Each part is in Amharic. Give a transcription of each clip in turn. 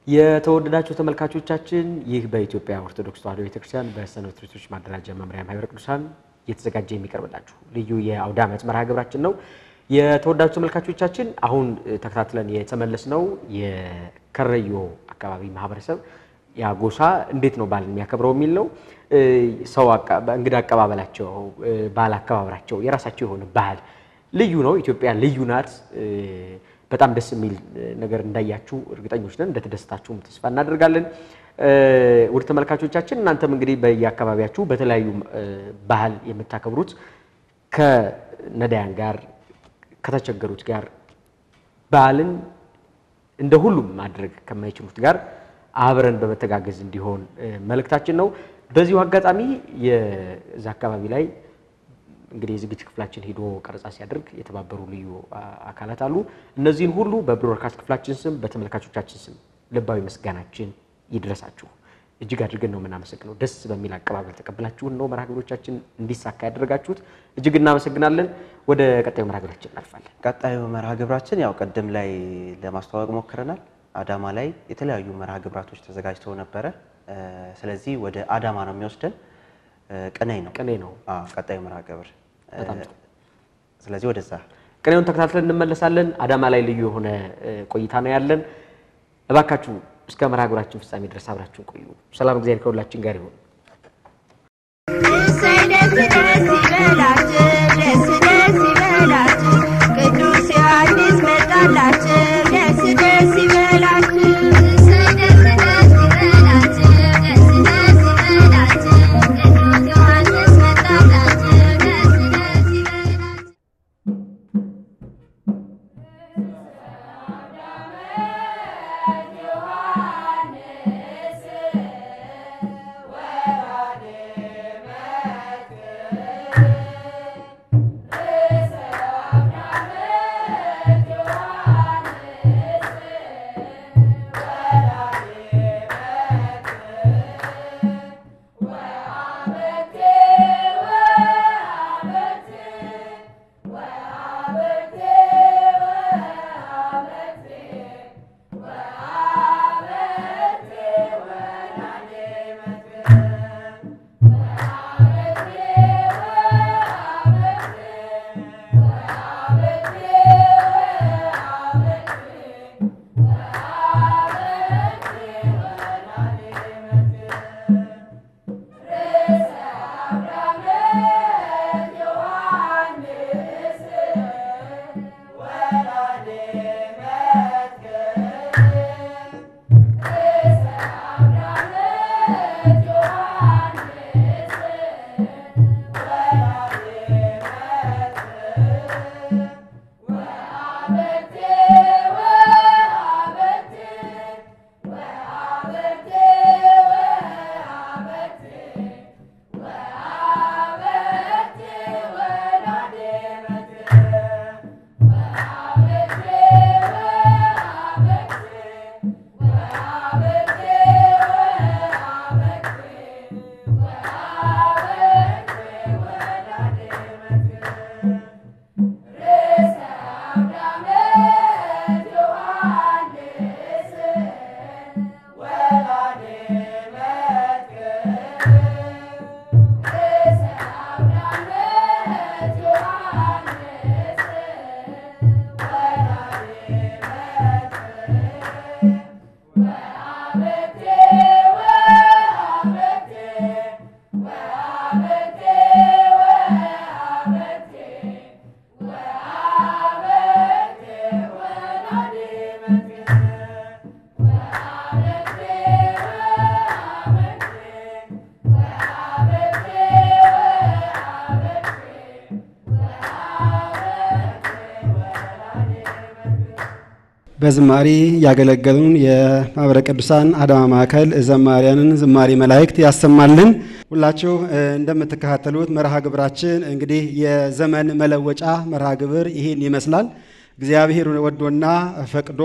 የተወደዳችሁ ተመልካቾቻችን ይህ በኢትዮጵያ ኦርቶዶክስ ተዋሕዶ ቤተክርስቲያን በሰንበት ቤቶች ማደራጃ መምሪያ ማኅበረ ቅዱሳን እየተዘጋጀ የሚቀርብላችሁ ልዩ የአውደ ዓመት መርሃ ግብራችን ነው። የተወዳጁ ተመልካቾቻችን አሁን ተከታትለን የተመለስነው የከረዮ አካባቢ ማህበረሰብ ያ ጎሳ እንዴት ነው በዓልን የሚያከብረው የሚል ነው። ሰው እንግዳ አቀባበላቸው፣ ባህል አከባበራቸው የራሳቸው የሆነ ባህል ልዩ ነው። ኢትዮጵያ ልዩ ናት። በጣም ደስ የሚል ነገር እንዳያችሁ እርግጠኞች ነን። እንደተደሰታችሁም ተስፋ እናደርጋለን። ውድ ተመልካቾቻችን እናንተም እንግዲህ በየአካባቢያችሁ በተለያዩ ባህል የምታከብሩት ከነዳያን ጋር ከተቸገሩት ጋር በዓልን እንደ ሁሉም ማድረግ ከማይችሉት ጋር አብረን በመተጋገዝ እንዲሆን መልእክታችን ነው። በዚሁ አጋጣሚ የዛ አካባቢ ላይ እንግዲህ የዝግጅት ክፍላችን ሄዶ ቀረጻ ሲያደርግ የተባበሩ ልዩ አካላት አሉ። እነዚህን ሁሉ በብሮድካስት ክፍላችን ስም በተመልካቾቻችን ስም ልባዊ ምስጋናችን ይድረሳችሁ። እጅግ አድርገን ነው የምናመሰግነው። ደስ በሚል አቀባበል ተቀብላችሁን ነው መርሃ ግብሮቻችን እንዲሳካ ያደረጋችሁት። እጅግ እናመሰግናለን። ወደ ቀጣዩ መርሃ ግብራችን እናልፋለን። ቀጣዩ መርሃ ግብራችን ያው ቅድም ላይ ለማስተዋወቅ ሞክረናል። አዳማ ላይ የተለያዩ መርሃ ግብራቶች ተዘጋጅተው ነበረ። ስለዚህ ወደ አዳማ ነው የሚወስደን። ቅኔ ነው ቅኔ ነው አዎ፣ ቀጣዩ መርሃ ግብር። በጣም ጥሩ። ስለዚህ ወደዛ ቅኔውን ተከታትለን እንመለሳለን። አዳማ ላይ ልዩ የሆነ ቆይታ ነው ያለን። እባካችሁ እስከ መርሃ ግብራችን ፍጻሜ ድረስ አብራችሁን ቆዩ። ሰላም፣ እግዚአብሔር ከሁላችን ጋር ይሁን። እሰይ ደስ ደስ ይበላችሁ፣ ደስ ደስ ይበላችሁ፣ ቅዱስ ዮሐንስ መጣላችሁ፣ ደስ ደስ ይበላችሁ። እሰይ ደስ ደስ ይበላችሁ፣ ደስ ደስ ይበላችሁ፣ ቅዱስ ዮሐንስ መጣላችሁ፣ ደስ ደስ ይበላችሁ። በዝማሬ ያገለገሉን የማኅበረ ቅዱሳን አዳማ ማዕከል ዘማሪያንን ዝማሬ መላእክት ያሰማልን። ሁላችሁ እንደምትከታተሉት መርሃ ግብራችን እንግዲህ የዘመን መለወጫ መርሃ ግብር ይህን ይመስላል። እግዚአብሔር ወዶና ፈቅዶ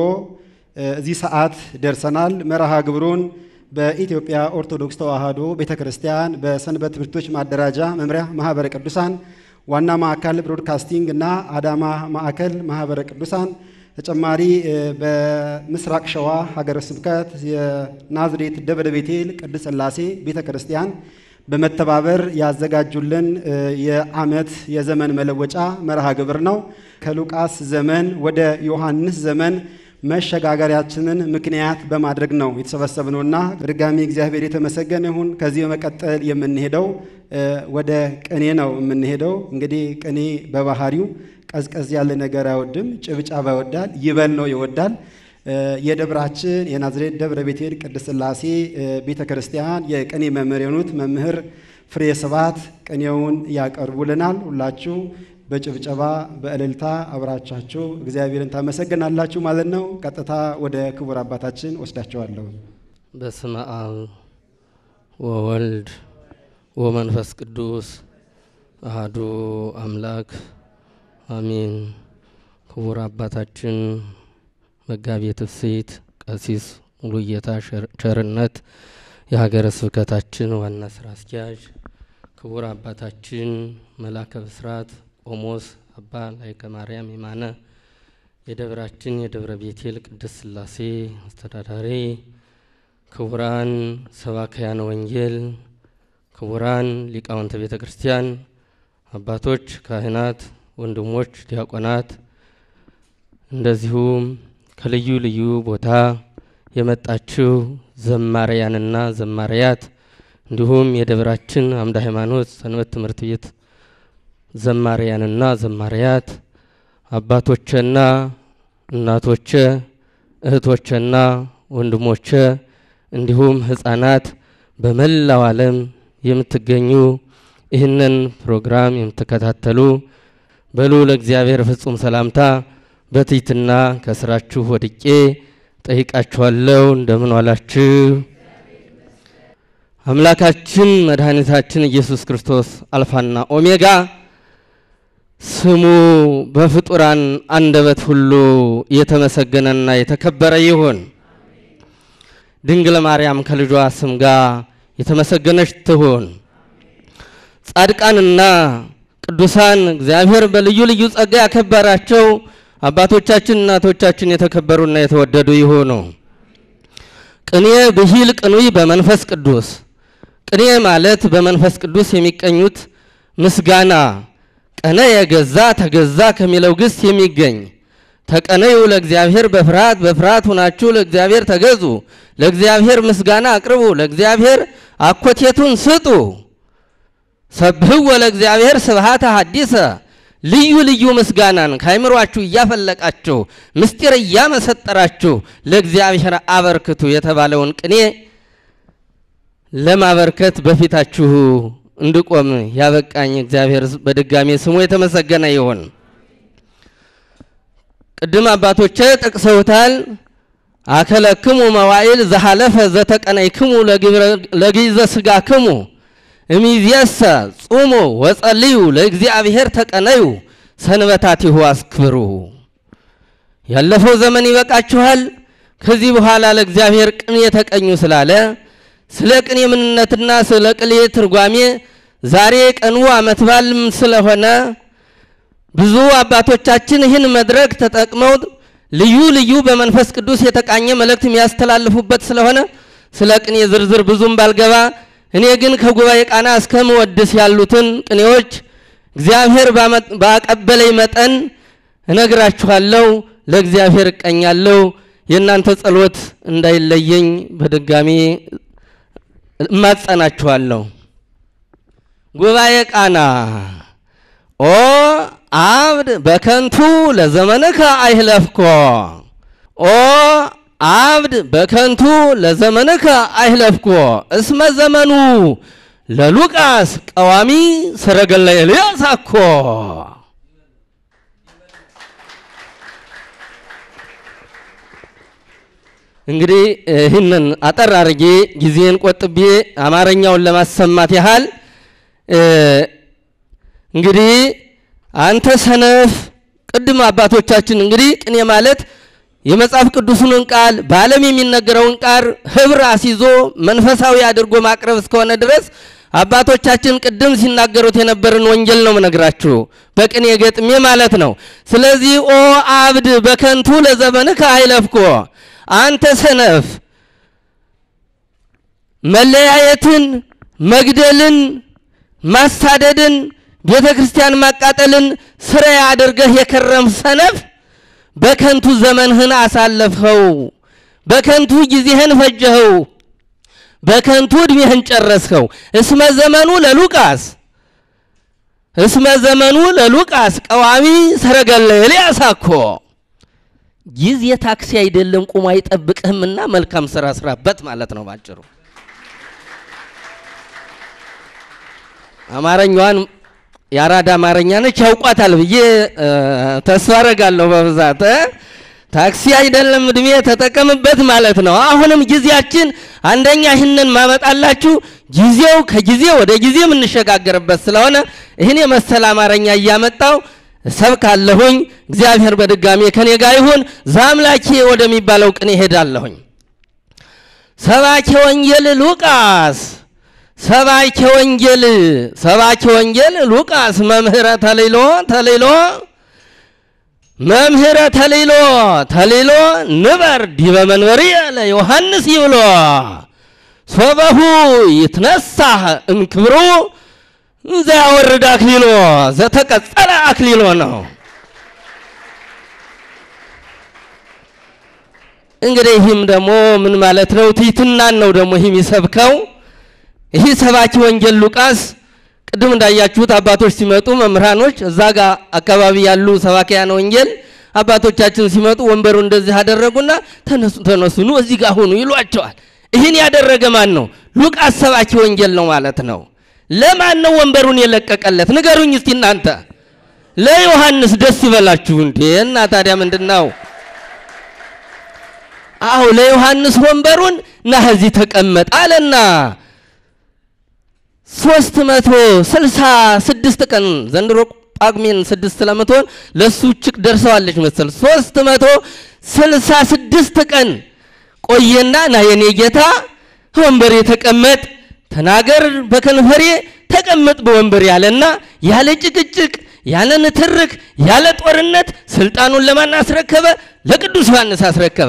እዚህ ሰዓት ደርሰናል። መርሃ ግብሩን በኢትዮጵያ ኦርቶዶክስ ተዋሕዶ ቤተ ክርስቲያን በሰንበት ትምህርት ቤቶች ማደራጃ መምሪያ ማኅበረ ቅዱሳን ዋና ማዕከል ብሮድካስቲንግ እና አዳማ ማዕከል ማኅበረ ቅዱሳን ተጨማሪ በምስራቅ ሸዋ ሀገረ ስብከት የናዝሬት ደብረ ቤቴል ቅድስት ሥላሴ ቤተ ክርስቲያን በመተባበር ያዘጋጁልን የዓመት የዘመን መለወጫ መርሃ ግብር ነው። ከሉቃስ ዘመን ወደ ዮሐንስ ዘመን መሸጋገሪያችንን ምክንያት በማድረግ ነው የተሰበሰብነውና በድጋሚ እግዚአብሔር የተመሰገነ ይሁን። ከዚህ በመቀጠል የምንሄደው ወደ ቅኔ ነው የምንሄደው። እንግዲህ ቅኔ በባህሪው ቀዝቀዝ ያለ ነገር አይወድም፣ ጭብጨባ ይወዳል፣ ይበል ነው ይወዳል። የደብራችን የናዝሬት ደብረ ቤቴል ቅድስት ሥላሴ ቤተ ክርስቲያን የቅኔ መምህር የሆኑት መምህር ፍሬ ስብሐት ቅኔውን ያቀርቡልናል። ሁላችሁ በጭብጨባ በእልልታ አብራቻችሁ እግዚአብሔርን ታመሰግናላችሁ ማለት ነው። ቀጥታ ወደ ክቡር አባታችን ወስዳቸዋለሁ። በስመ አብ ወወልድ ወመንፈስ ቅዱስ አህዱ አምላክ አሜን። ክቡር አባታችን መጋቤ ትፍስሕት ቀሲስ ሙሉጌታ ቸርነት የሀገረ ስብከታችን ዋና ስራ አስኪያጅ፣ ክቡር አባታችን መላከ ብስራት ቆሞስ አባ ላይከ ማርያም የማነ የደብራችን የደብረ ቤቴል ቅድስት ሥላሴ አስተዳዳሪ፣ ክቡራን ሰባክያነ ወንጌል፣ ክቡራን ሊቃውንተ ቤተ ክርስቲያን፣ አባቶች፣ ካህናት፣ ወንድሞች፣ ዲያቆናት እንደዚሁም ከልዩ ልዩ ቦታ የመጣችው ዘማሪያንና ዘማሪያት እንዲሁም የደብራችን አምደ ሃይማኖት ሰንበት ትምህርት ቤት ዘማሪያንና ዘማሪያት አባቶቼና እናቶቼ እህቶቼና ወንድሞቼ እንዲሁም ሕፃናት በመላው ዓለም የምትገኙ ይህንን ፕሮግራም የምትከታተሉ በልዑል እግዚአብሔር ፍጹም ሰላምታ በትሕትና ከስራችሁ ወድቄ ጠይቃችኋለሁ። እንደምን ዋላችሁ? አምላካችን መድኃኒታችን ኢየሱስ ክርስቶስ አልፋና ኦሜጋ ስሙ በፍጡራን አንደበት ሁሉ የተመሰገነና የተከበረ ይሁን። ድንግል ማርያም ከልጇ ስም ጋር የተመሰገነች ትሁን። ጻድቃንና ቅዱሳን እግዚአብሔር በልዩ ልዩ ጸጋ ያከበራቸው አባቶቻችን እናቶቻችን የተከበሩና የተወደዱ ይሆኑ። ቅኔ ብሂል ቅኑይ በመንፈስ ቅዱስ ቅኔ ማለት በመንፈስ ቅዱስ የሚቀኙት ምስጋና ቀነ የገዛ ተገዛ ከሚለው ግስ የሚገኝ ተቀነዩ ለእግዚአብሔር በፍርሃት በፍርሃት ሁናችሁ ለእግዚአብሔር ተገዙ፣ ለእግዚአብሔር ምስጋና አቅርቡ፣ ለእግዚአብሔር አኮቴቱን ስጡ። ሰብህወ ለእግዚአብሔር ስብሃተ ሐዲሰ ልዩ ልዩ ምስጋናን ከአይምሯችሁ እያፈለቃችሁ ምስጢር እያመሰጠራችሁ ለእግዚአብሔር አበርክቱ የተባለውን ቅኔ ለማበርከት በፊታችሁ እንድቆም ያበቃኝ እግዚአብሔር በድጋሜ ስሙ የተመሰገነ ይሁን። ቅድም አባቶቼ ጠቅሰውታል። አከለክሙ መዋዕል ዘሐለፈ ዘተቀነይክሙ ለግይዘ ሥጋክሙ እሚዜሰ ጹሙ ወጸልዩ ለእግዚአብሔር ተቀነዩ ሰንበታቲሁ አስክብሩ። ያለፈው ዘመን ይበቃችኋል። ከዚህ በኋላ ለእግዚአብሔር ቅኔ ተቀኙ ስላለ ስለ ቅኔ ምንነትና ስለ ቅኔ ትርጓሜ ዛሬ ቀኑ ዓመት በዓልም ስለሆነ ብዙ አባቶቻችን ይህን መድረክ ተጠቅመው ልዩ ልዩ በመንፈስ ቅዱስ የተቃኘ መልእክት የሚያስተላልፉበት ስለሆነ ስለ ቅኔ ዝርዝር ብዙም ባልገባ እኔ ግን ከጉባኤ ቃና እስከ መወድስ ያሉትን ቅኔዎች እግዚአብሔር ባቀበለኝ መጠን እነግራችኋለሁ። ለእግዚአብሔር እቀኛለሁ። የእናንተ ጸሎት እንዳይለየኝ በድጋሚ እማጸናችኋለሁ። ጉባኤ ቃና ኦ አብድ በከንቱ ለዘመንከ አይህለፍኮ ኦ አብድ በከንቱ ለዘመንከ አይህለፍኮ እስመ ዘመኑ ለሉቃስ ቀዋሚ ሰረገላ ኤልያስ አኮ። እንግዲህ ይህንን አጠር አድርጌ ጊዜን ቆጥቤ አማርኛውን ለማሰማት ያህል እንግዲህ አንተ ሰነፍ፣ ቅድም አባቶቻችን እንግዲህ ቅኔ ማለት የመጽሐፍ ቅዱስን ቃል በዓለም የሚነገረውን ቃል ህብር አስይዞ መንፈሳዊ አድርጎ ማቅረብ እስከሆነ ድረስ አባቶቻችን ቅድም ሲናገሩት የነበርን ወንጌል ነው ምነግራችሁ፣ በቅኔ ገጥሜ ማለት ነው። ስለዚህ ኦ አብድ በከንቱ ለዘመንከ አይለፍኮ፣ አንተ ሰነፍ መለያየትን፣ መግደልን፣ ማሳደድን፣ ቤተ ክርስቲያን ማቃጠልን ስራ አድርገህ የከረም ሰነፍ በከንቱ ዘመንህን አሳለፍኸው፣ በከንቱ ጊዜህን ፈጀኸው፣ በከንቱ ዕድሜህን ጨረስኸው። እስመ ዘመኑ ለሉቃስ እስመ ዘመኑ ለሉቃስ ቀዋሚ ሰረገለ ኤልያስ አኮ ጊዜ ታክሲ አይደለም ቁሞ አይጠብቅህምና መልካም ስራ ስራበት ማለት ነው ባጭሩ። አማርኛዋን የአራዳ አማርኛ ነች ያውቋታል ብዬ እ፣ ተስፋ አደርጋለሁ በብዛት እ። ታክሲ አይደለም እድሜ ተጠቀምበት ማለት ነው። አሁንም ጊዜያችን አንደኛ ይህንን ማመጣላችሁ ጊዜው ከጊዜ ወደ ጊዜ የምንሸጋገርበት ስለሆነ ይህን የመሰለ አማርኛ እያመጣው እሰብካለሁኝ። እግዚአብሔር በድጋሜ ከኔ ጋር ይሁን። ዛምላኬ ወደሚባለው ቅኔ እሄዳለሁኝ። ሰባኬ ወንጌል ሉቃስ ሰባኬ ወንጌል ሰባኬ ወንጌል ሉቃስ መምህረ ተሌሎ ተሌሎ መምህረ ተሌሎ ተሌሎ ንበር ዲበ መንበርየ ለዮሐንስ ይብሎ ሶበሁ ይትነሳህ እምክብሩ እንዘ ያወርድ አክሊሎ ዘተቀጸለ አክሊሎ ነው። እንግዲህ ይህም ደግሞ ምን ማለት ነው? ትሕትናን ነው ደግሞ ይህም ይሰብከው። ይህ ሰባኪ ወንጌል ሉቃስ ቅድም እንዳያችሁት አባቶች ሲመጡ መምህራኖች እዛ ጋር አካባቢ ያሉ ሰባኪያን ወንጌል አባቶቻችን ሲመጡ ወንበሩ እንደዚህ አደረጉና ተነሱ ተነሱ ኑ እዚህ ጋር ሁኑ ይሏቸዋል። ይህን ያደረገ ማን ነው? ሉቃስ ሰባኪ ወንጌል ነው ማለት ነው። ለማን ነው ወንበሩን የለቀቀለት? ንገሩኝ እስቲ እናንተ። ለዮሐንስ ደስ ይበላችሁ እንዴ! እና ታዲያ ምንድን ነው? አዎ ለዮሐንስ ወንበሩን ና እዚህ ተቀመጥ አለና ሶስት መቶ ስልሳ ስድስት ቀን ዘንድሮ ጳጉሜን ስድስት ለምትሆን ለእሱ እችቅ ደርሰዋለች መሰል ሶስት መቶ ስልሳ ስድስት ቀን ቆየና ና የኔ ጌታ ወንበሬ ተቀመጥ፣ ተናገር በከንፈሬ ተቀመጥ በወንበር ያለና ያለ ጭቅጭቅ ያለ ንትርክ ያለ ጦርነት ስልጣኑን ለማን አስረከበ? ለቅዱስ ዮሐንስ አስረከበ።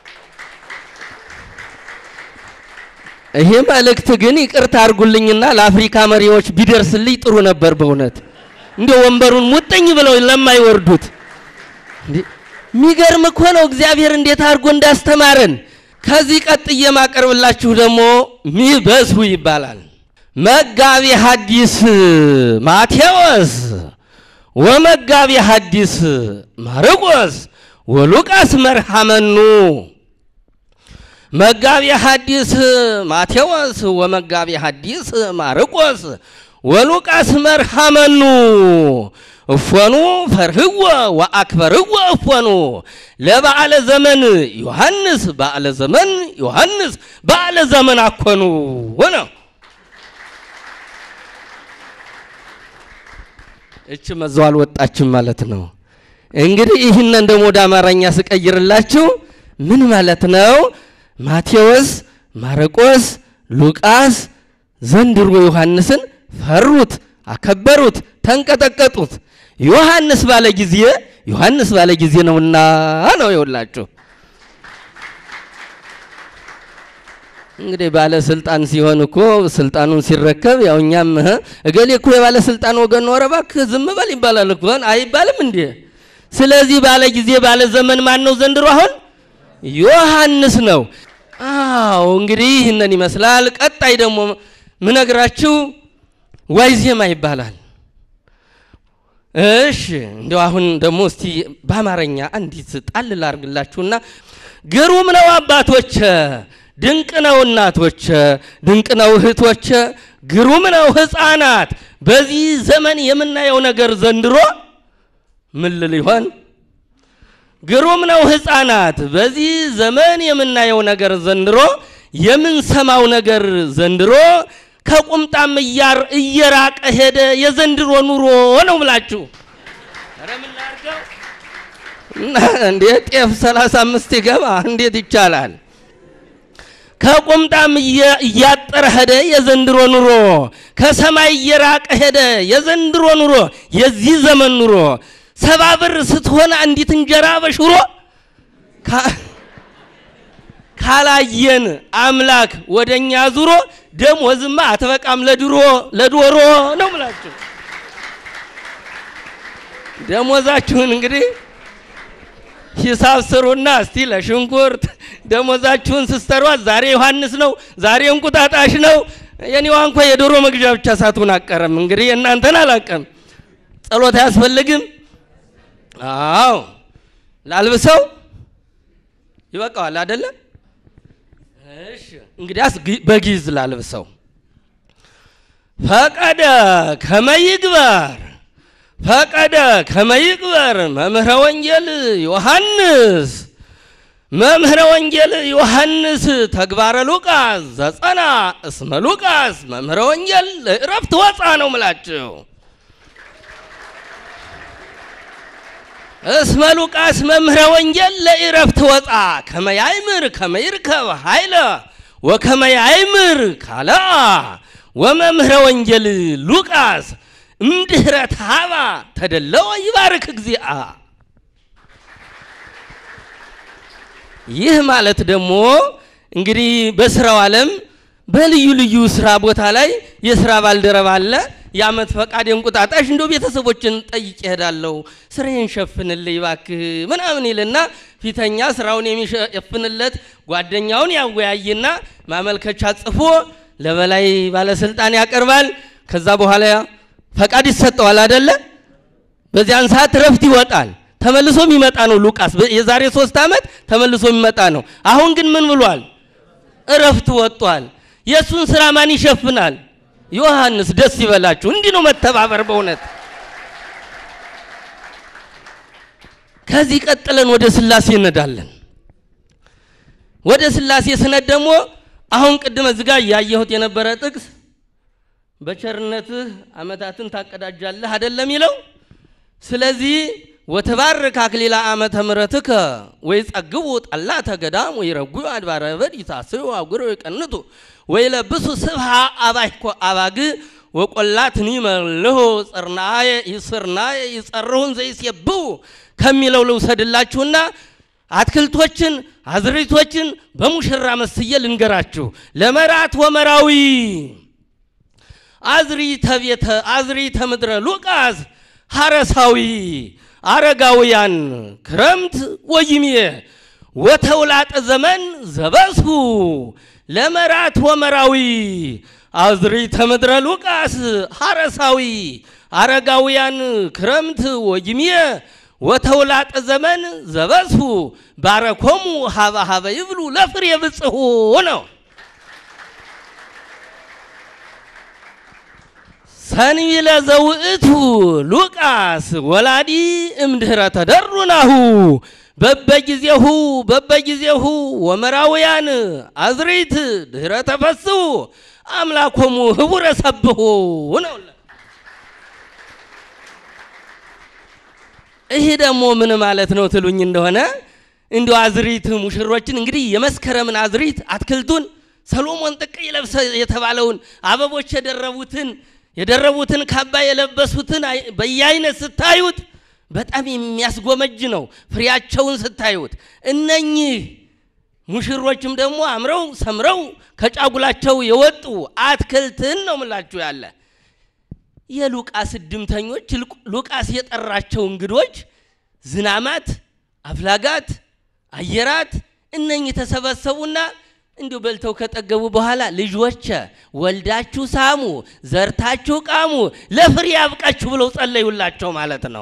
ይሄ መልእክት ግን ይቅርታ አድርጉልኝና ለአፍሪካ መሪዎች ቢደርስልኝ ጥሩ ነበር። በእውነት እንደ ወንበሩን ሙጥኝ ብለው ለማይወርዱት እንዴ! የሚገርም እኮ ነው እግዚአብሔር እንዴት አድርጎ እንዳስተማረን። ከዚህ ቀጥዬ የማቀርብላችሁ ደግሞ ሚበዙ ይባላል። መጋቢ ሐዲስ ማቴዎስ ወመጋቢ ሐዲስ ማርቆስ ወሉቃስ መርሐመኑ መጋቢ ሐዲስ ማቴዎስ ወመጋቢ ሐዲስ ማርቆስ ወሉቃስ መርሐመኑ እፎኑ ፈርህዎ ወአክበርዎ እፎኑ ለበዓለ ዘመን ዮሐንስ በዓለ ዘመን ዮሐንስ በዓለ ዘመን አኮኑ ሆነ። እች መዘው አልወጣችም ማለት ነው። እንግዲህ ይህንን ደግሞ ወደ አማርኛ ስቀይርላችሁ ምን ማለት ነው? ማቴዎስ፣ ማርቆስ፣ ሉቃስ ዘንድሮ ዮሐንስን ፈሩት፣ አከበሩት፣ ተንቀጠቀጡት። ዮሐንስ ባለ ጊዜ ዮሐንስ ባለ ጊዜ ነውና ነው የውላችሁ። እንግዲህ ባለስልጣን ሲሆን እኮ ስልጣኑን ሲረከብ ያው እኛም እህ እገሌ እኮ የባለስልጣን ወገን ነው፣ ኧረ እባክህ ዝም በል ይባላል እኮ አይባልም እንዴ? ስለዚህ ባለ ጊዜ ባለ ዘመን ማን ነው ዘንድሮ? አሁን ዮሐንስ ነው። አዎ እንግዲህ ይህንን ይመስላል። ቀጣይ ደግሞ ምነግራችሁ ዋይዜማ ይባላል። እሺ እንደው አሁን ደግሞ እስቲ በአማርኛ አንዲት ጣል ላርግላችሁና ግሩም ነው አባቶች፣ ድንቅ ነው እናቶች፣ ድንቅ ነው እህቶች፣ ግሩም ነው ሕፃናት። በዚህ ዘመን የምናየው ነገር ዘንድሮ ምን ልል ይሆን? ግሩም ነው ሕፃናት። በዚህ ዘመን የምናየው ነገር ዘንድሮ የምንሰማው ነገር ዘንድሮ ከቁምጣም እያር እየራቀ ሄደ። የዘንድሮ ኑሮ ነው ብላችሁ ኧረ ምን ላድርገው? እንዴት ጤፍ ሰላሳ አምስት ይገባ እንዴት ይቻላል? ከቁምጣም እየ- እያጠረ ሄደ የዘንድሮ ኑሮ፣ ከሰማይ እየራቀ ሄደ የዘንድሮ ኑሮ፣ የዚህ ዘመን ኑሮ። ሰባ ብር ስትሆን አንዲት እንጀራ በሽሮ ካ- ካላየን አምላክ ወደኛ ዙሮ ደሞዝማ አትበቃም ለድሮ ለዶሮ ነው ምላችሁ። ደሞዛችሁን እንግዲህ ሂሳብ ስሩና እስቲ ለሽንኩርት ደሞዛችሁን ስትሰሯት ዛሬ ዮሐንስ ነው፣ ዛሬ እንቁጣጣሽ ነው። የኔዋ እንኳ የዶሮ መግዣ ብቻ ሳትሆን አቀረም። እንግዲህ የእናንተን አላቀም። ጸሎት አያስፈልግም። አዎ ላልብሰው ይበቃዋል አይደለም? እሺ እንግዲያስ ግ- በጊዝ ላልብሰው። ፈቀደ ከመይግበር ፈቀደ ከመይግበር መምህረ ወንጌል ዮሐንስ መምህረ ወንጌል ዮሐንስ ተግባረ ሉቃስ ዘጸና እስመ ሉቃስ መምህረ ወንጌል ለዕረፍት ወፃ ነው ምላችሁ። እስመ ሉቃስ መምህረ ወንጌል ለዕረፍት ወፃ ከመያይምር ከመይርከብ ኃይለ ወከመያይምር ካልአ ወመምህረ ወንጌል ሉቃስ እምድኅረ ታባ ተደለወ ይባርክ እግዚአ። ይህ ማለት ደግሞ እንግዲህ በስራው ዓለም በልዩ ልዩ ስራ ቦታ ላይ የስራ ባልደረባ አለ። የዓመት ፈቃድ እንቁጣጣሽ እንደ ቤተሰቦችን ጠይቄ እሄዳለሁ፣ ስራዬን ሸፍንልኝ እባክህ ምናምን ይልና ፊተኛ ስራውን የሚሸፍንለት ጓደኛውን ያወያይና ማመልከቻ ጽፎ ለበላይ ባለስልጣን ያቀርባል። ከዛ በኋላ ፈቃድ ይሰጠዋል አደለ? በዚያን ሰዓት እረፍት ይወጣል። ተመልሶ የሚመጣ ነው ሉቃስ በ- የዛሬ ሶስት ዓመት ተመልሶ የሚመጣ ነው። አሁን ግን ምን ብሏል? እረፍት ወጥቷል። የእሱን ስራ ማን ይሸፍናል? ዮሐንስ። ደስ ይበላችሁ። እንዲህ ነው መተባበር በእውነት። ከዚህ ቀጥለን ወደ ስላሴ እንሄዳለን። ወደ ስላሴ ስነድ ደግሞ አሁን ቅድመ እዚህ ጋር እያየሁት የነበረ ጥቅስ በቸርነትህ ዓመታትን ታቀዳጃለህ አይደለም ይለው። ስለዚህ ወተባርክ አክሊላ ዓመተ ምሕረትከ ወይ ጸግቡ ጠላተ ገዳም ወይ ረጉ አድባረ በድ ይታስሩ አጉረ ይቀንቱ ወይ ለብሱ ስብሃ አባይኮ አባግ ወቆላትኒ መልሆ ጽርናየ ይስርናየ ይጸርሁን ዘይሴብው ከሚለው ልውሰድላችሁና አትክልቶችን አዝሪቶችን በሙሽራ መስዬ ልንገራችሁ። ለመራት ወመራዊ አዝሪተ ቤተ አዝሪተ ምድረ ሉቃስ ሐረሳዊ አረጋውያን ክረምት ወይምየ ወተውላጠ ዘመን ዘበስሁ ለመራት ወመራዊ አዝሪተ ምድረ ሉቃስ ሐረሳዊ አረጋውያን ክረምት ወይምየ ወተውላጠ ዘመን ዘበስሁ ባረኮሙ ሀበ ሀበ ይብሉ ለፍሬ ብጽሑ ነው። ሰንቢለ ዘውእቱ ሉቃስ ወላዲ እምድኅረ ተደሩናሁ በበጊዜሁ በበጊዜሁ ወመራውያን አዝሪት ድኅረ ተፈስሑ አምላኮሙ ህቡረ ሰብሑ ነው። ይህ ደግሞ ምን ማለት ነው ትሉኝ እንደሆነ እንዲሁ አዝሪት ሙሽሮችን እንግዲህ የመስከረምን አዝሪት አትክልቱን ሰሎሞን ጥቅ ይለብሰ የተባለውን አበቦች የደረቡትን የደረቡትን ካባ የለበሱትን አይ- በየአይነት ስታዩት በጣም የሚያስጎመጅ ነው። ፍሬያቸውን ስታዩት እነኚህ ሙሽሮችም ደግሞ አምረው ሰምረው ከጫጉላቸው የወጡ አትክልትን ነው ምላችሁ ያለ የሉቃስ እድምተኞች ልቁ- ሉቃስ የጠራቸው እንግዶች ዝናማት፣ አፍላጋት፣ አየራት እነኚህ ተሰበሰቡና እንዲሁ በልተው ከጠገቡ በኋላ ልጆቼ ወልዳችሁ ሳሙ፣ ዘርታችሁ ቃሙ፣ ለፍሬ ያብቃችሁ ብለው ጸለዩላቸው ማለት ነው።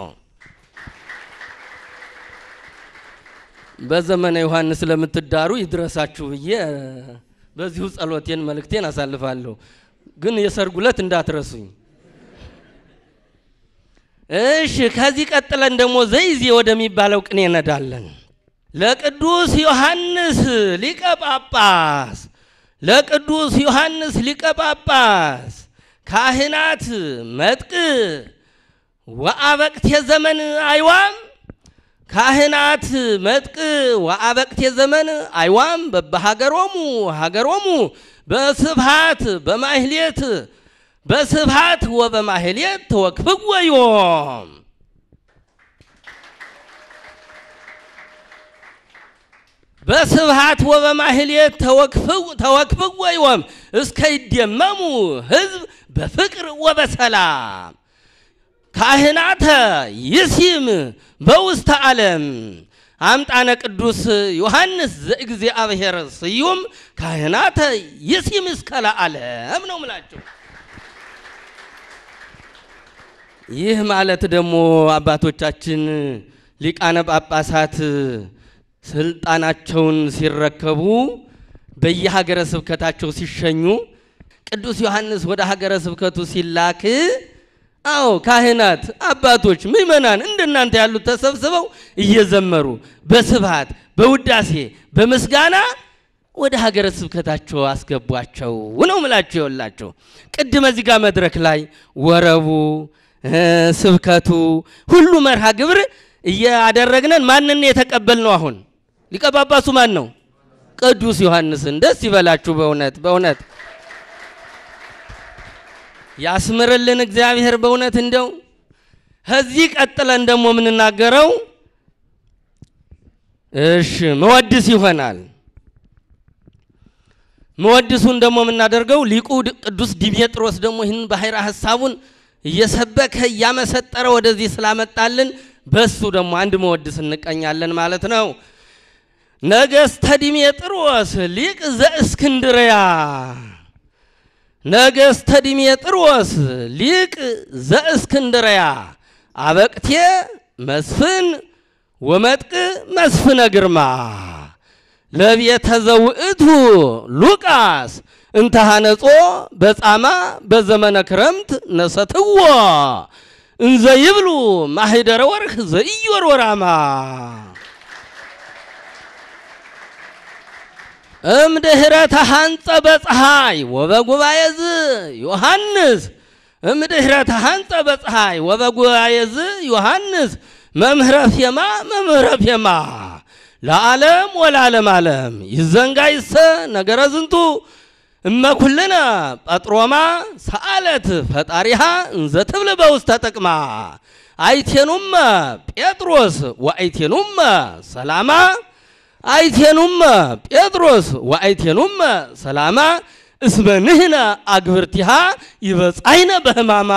በዘመነ ዮሐንስ ለምትዳሩ ይድረሳችሁ ብዬ በዚሁ ጸሎቴን መልእክቴን አሳልፋለሁ። ግን የሰርጉ ዕለት እንዳትረሱኝ። እሺ ከዚህ ቀጥለን ደግሞ ዘይዜ ወደሚባለው ቅኔ እንሄዳለን። ለቅዱስ ዮሐንስ ሊቀ ጳጳስ ለቅዱስ ዮሐንስ ሊቀ ጳጳስ ካህናት መጥቅ ወአበቅቴ ዘመን አይዋም ካህናት መጥቅ ወአበቅቴ ዘመን አይዋም በበሀገሮሙ ሀገሮሙ በስብሃት በማህሌት በስብሃት ወበማህሌት ተወክፍዎ ዮም በስብሃት ወበማህሌት ተወክፍዎ ዮም እስከ ይደመሙ ህዝብ በፍቅር ወበሰላም ካህናተ ይሲም በውስተ ዓለም አምጣነ ቅዱስ ዮሐንስ ዘእግዚአብሔር ስዩም ካህናተ ይሲም እስከ ለዓለም ነው ምላቸው። ይህ ማለት ደግሞ አባቶቻችን ሊቃነ ጳጳሳት ስልጣናቸውን ሲረከቡ በየሀገረ ስብከታቸው ሲሸኙ ቅዱስ ዮሐንስ ወደ ሀገረ ስብከቱ ሲላክ አዎ ካህናት፣ አባቶች፣ ምእመናን እንደናንተ ያሉት ተሰብስበው እየዘመሩ በስብሃት በውዳሴ በምስጋና ወደ ሀገረ ስብከታቸው አስገቧቸው ነው ምላቸው። የወላቸው ቅድመ እዚህ ጋር መድረክ ላይ ወረቡ ስብከቱ ሁሉ መርሃ ግብር እያደረግነን ማንን የተቀበል ነው? አሁን ሊቀ ጳጳሱ ማን ነው? ቅዱስ ዮሐንስን። ደስ ይበላችሁ በእውነት በእውነት ያስምርልን እግዚአብሔር በእውነት እንደው ከዚህ ቀጥለን ደግሞ የምንናገረው እሺ መወድስ ይሆናል። መወድሱን ደግሞ የምናደርገው ሊቁ ቅዱስ ዲሜጥሮስ ደግሞ ይህን ባሕረ ሐሳቡን እየሰበከ እያመሰጠረ ወደዚህ ስላመጣልን በሱ ደግሞ አንድ መወድስ እንቀኛለን ማለት ነው። ነገሥተ ዲሜጥሮስ ሊቅ ዘእስክንድርያ ነገሥተ ዲሜጥሮስ ሊቅ ዘእስክንድርያ አበቅቴ መስፍን ወመጥቅ መስፍነ ግርማ ለቤተ ዘውእቱ ሉቃስ እንተሃነጾ በጻማ በዘመነ ክረምት ነሰትዎ እንዘ ይብሉ ማህደረ ወርህ ዘኢዮርወራማ እምድኅረ ተሃንጸ በፀሐይ ወበጉባኤ ዝ ዮሐንስ እምድኅረ ተሃንጸ በፀሐይ ወበጉባኤ ዝ ዮሐንስ መምህረ ፌማ መምህረ ፌማ ለዓለም ወለዓለም ዓለም ይዘንጋይሰ ነገረ ዝንቱ እመኩልነ ጳጥሮማ ሰአለት ፈጣሪሃ እንዘ ትብል በውስተ ጥቅማ አይቴኑመ ጴጥሮስ ወአይቴኑመ ሰላማ አይቴኑመ ጴጥሮስ ወአይቴኑመ ሰላማ እስመ ንሕነ አግብርቲሃ ይበጻይነ በሕማማ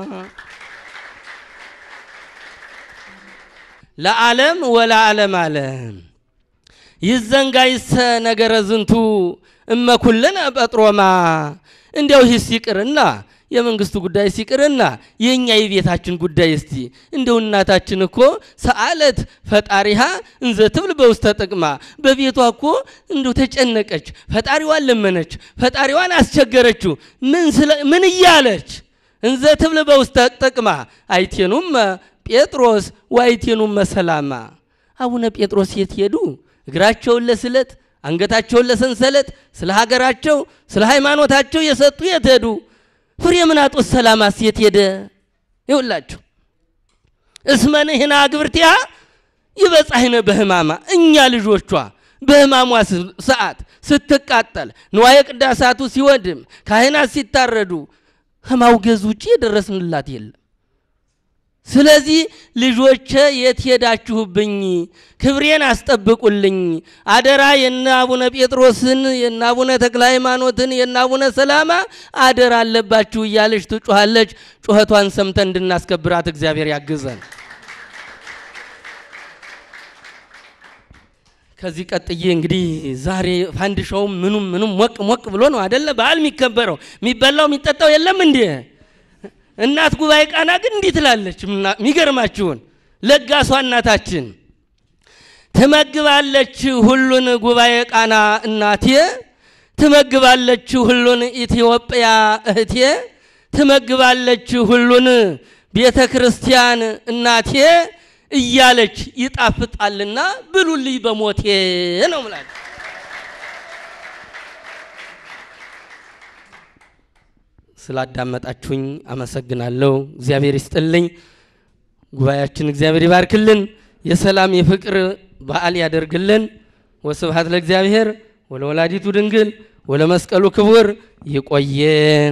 ለዓለም ወለዓለም ዓለም ይዘንጋይሰ ነገረ ዝንቱ እመኩልነ ጴጥሮማ እንዲያው ይህ ሲቅርና የመንግስቱ ጉዳይ ሲቅርና የእኛ የቤታችን ጉዳይ እስቲ እንደው እናታችን እኮ ሰአለት ፈጣሪሃ እንዘ ትብል በውስተ ጥቅማ በቤቷ እኮ እንደው ተጨነቀች፣ ፈጣሪዋን ለመነች፣ ፈጣሪዋን አስቸገረችው። ምን እያለች እንዘ ትብል በውስተ ጥቅማ አይቴኑም ጴጥሮስ ወአይቴኑም ሰላማ። አቡነ ጴጥሮስ የት ሄዱ? እግራቸውን ለስለት አንገታቸውን ለሰንሰለት ስለ ሀገራቸው ስለ ሃይማኖታቸው የሰጡ የት ሄዱ? ፍሬምናጦስ ሰላማስ የት ሄደ? ይውላችሁ እስመ ንሕነ አግብርቲሃ ይበጻሕነ በሕማማ እኛ ልጆቿ በሕማሟ ሰዓት ስትቃጠል ንዋየ ቅዳሳቱ ሲወድም ካህናት ሲታረዱ ከማውገዝ ውጭ የደረስንላት የለም። ስለዚህ ልጆቼ የት ሄዳችሁብኝ? ክብሬን አስጠብቁልኝ አደራ። የነ አቡነ ጴጥሮስን የነ አቡነ ተክለ ሃይማኖትን የነ አቡነ ሰላማ አደራ አለባችሁ እያለች ትጮኻለች። ጩኸቷን ሰምተን እንድናስከብራት እግዚአብሔር ያግዘን። ከዚህ ቀጥዬ እንግዲህ ዛሬ ፋንድሻውም ምኑም ምኑም ሞቅ ሞቅ ብሎ ነው አደለ በዓል የሚከበረው። የሚበላው የሚጠጣው የለም እንዴ? እናት ጉባኤ ቃና ግን እንዲህ ትላለች። የሚገርማችሁን ለጋሷ እናታችን ትመግባለች ሁሉን ጉባኤ ቃና እናቴ ትመግባለች ሁሉን ኢትዮጵያ እህቴ ትመግባለች ሁሉን ቤተ ክርስቲያን እናቴ እያለች ይጣፍጣልና ብሉልኝ በሞቴ ነው ምላል። ስላዳመጣችሁኝ አመሰግናለሁ። እግዚአብሔር ይስጥልኝ። ጉባኤያችን እግዚአብሔር ይባርክልን። የሰላም የፍቅር በዓል ያደርግልን። ወስብሐት ለእግዚአብሔር ወለወላዲቱ ድንግል ወለመስቀሉ ክቡር። ይቆየን።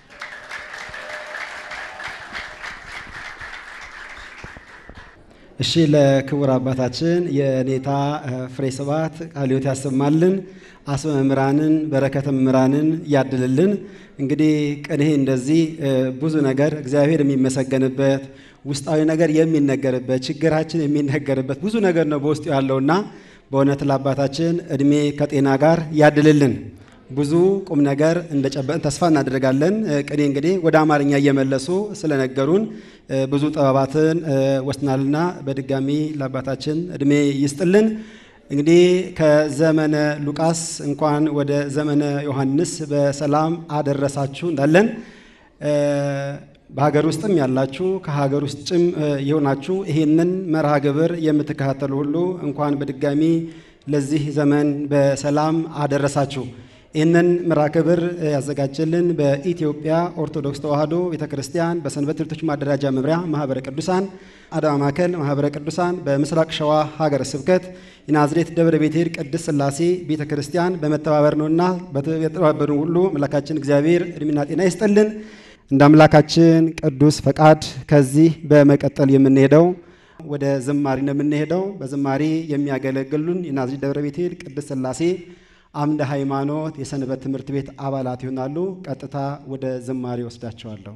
እሺ ለክቡር አባታችን የኔታ ፍሬ ስብሐት ቃለ ሕይወት ያሰማልን፣ አስበ መምህራንን በረከተ መምህራንን ያድልልን። እንግዲህ ቅኔ እንደዚህ ብዙ ነገር እግዚአብሔር የሚመሰገንበት ውስጣዊ ነገር የሚነገርበት ችግራችን የሚነገርበት ብዙ ነገር ነው በውስጡ ያለውና በእውነት ለአባታችን እድሜ ከጤና ጋር ያድልልን። ብዙ ቁም ነገር እንደጨበጥን ተስፋ እናደርጋለን። ቅኔ እንግዲህ ወደ አማርኛ እየመለሱ ስለነገሩን ብዙ ጥበባትን ወስናልና በድጋሚ ለአባታችን እድሜ ይስጥልን። እንግዲህ ከዘመነ ሉቃስ እንኳን ወደ ዘመነ ዮሐንስ በሰላም አደረሳችሁ እንዳለን በሀገር ውስጥም ያላችሁ ከሀገር ውስጥም የሆናችሁ ይህንን መርሃ ግብር የምትከታተሉ ሁሉ እንኳን በድጋሚ ለዚህ ዘመን በሰላም አደረሳችሁ። ይህንን መርሃ ግብር ያዘጋጀልን በኢትዮጵያ ኦርቶዶክስ ተዋሕዶ ቤተ ክርስቲያን በሰንበት ትምህርት ቤቶች ማደራጃ መምሪያ ማህበረ ቅዱሳን አዳማ ማዕከል ማህበረ ቅዱሳን በምስራቅ ሸዋ ሀገረ ስብከት የናዝሬት ደብረ ቤቴል ቅድስት ሥላሴ ቤተ ክርስቲያን በመተባበር ነውና በተባበሩ ሁሉ አምላካችን እግዚአብሔር እድሜና ጤና ይስጠልን። እንደ አምላካችን ቅዱስ ፈቃድ ከዚህ በመቀጠል የምንሄደው ወደ ዝማሬ ነው የምንሄደው። በዝማሬ የሚያገለግሉን የናዝሬት ደብረ ቤቴል ቅድስት ሥላሴ አምደ ሃይማኖት የሰንበት ትምህርት ቤት አባላት ይሆናሉ። ቀጥታ ወደ ዝማሬ ወስዳቸዋለሁ።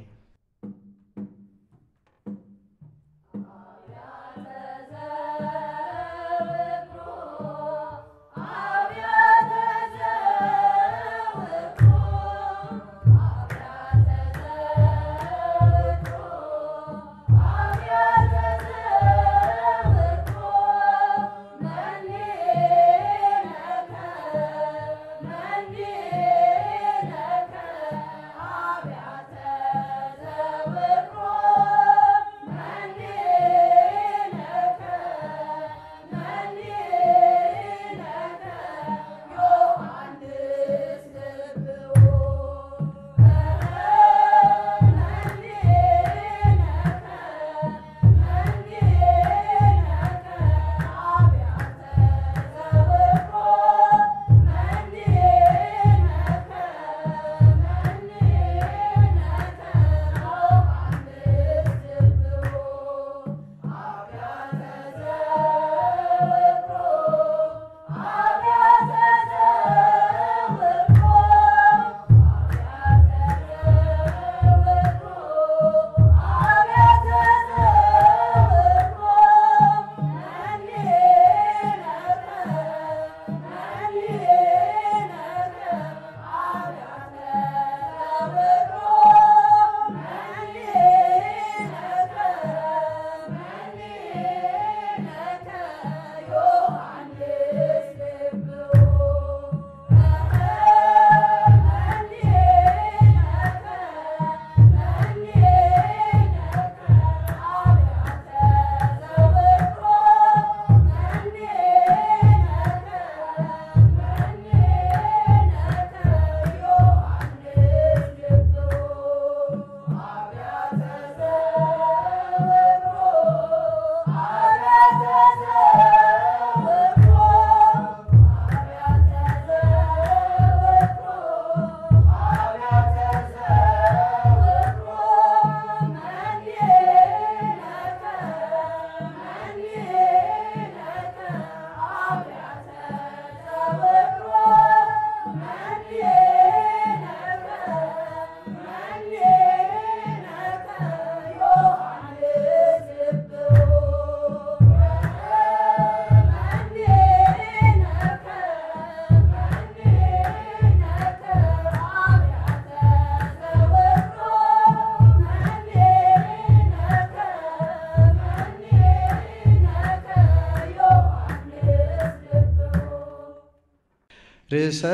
ርእሰ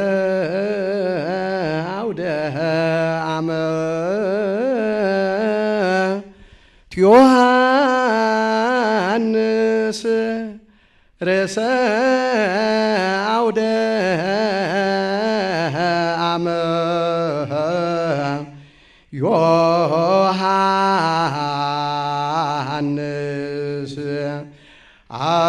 አውደ ዓመት ዮሐንስ ርእሰ አውደ ዓመት ዮሐንስ አ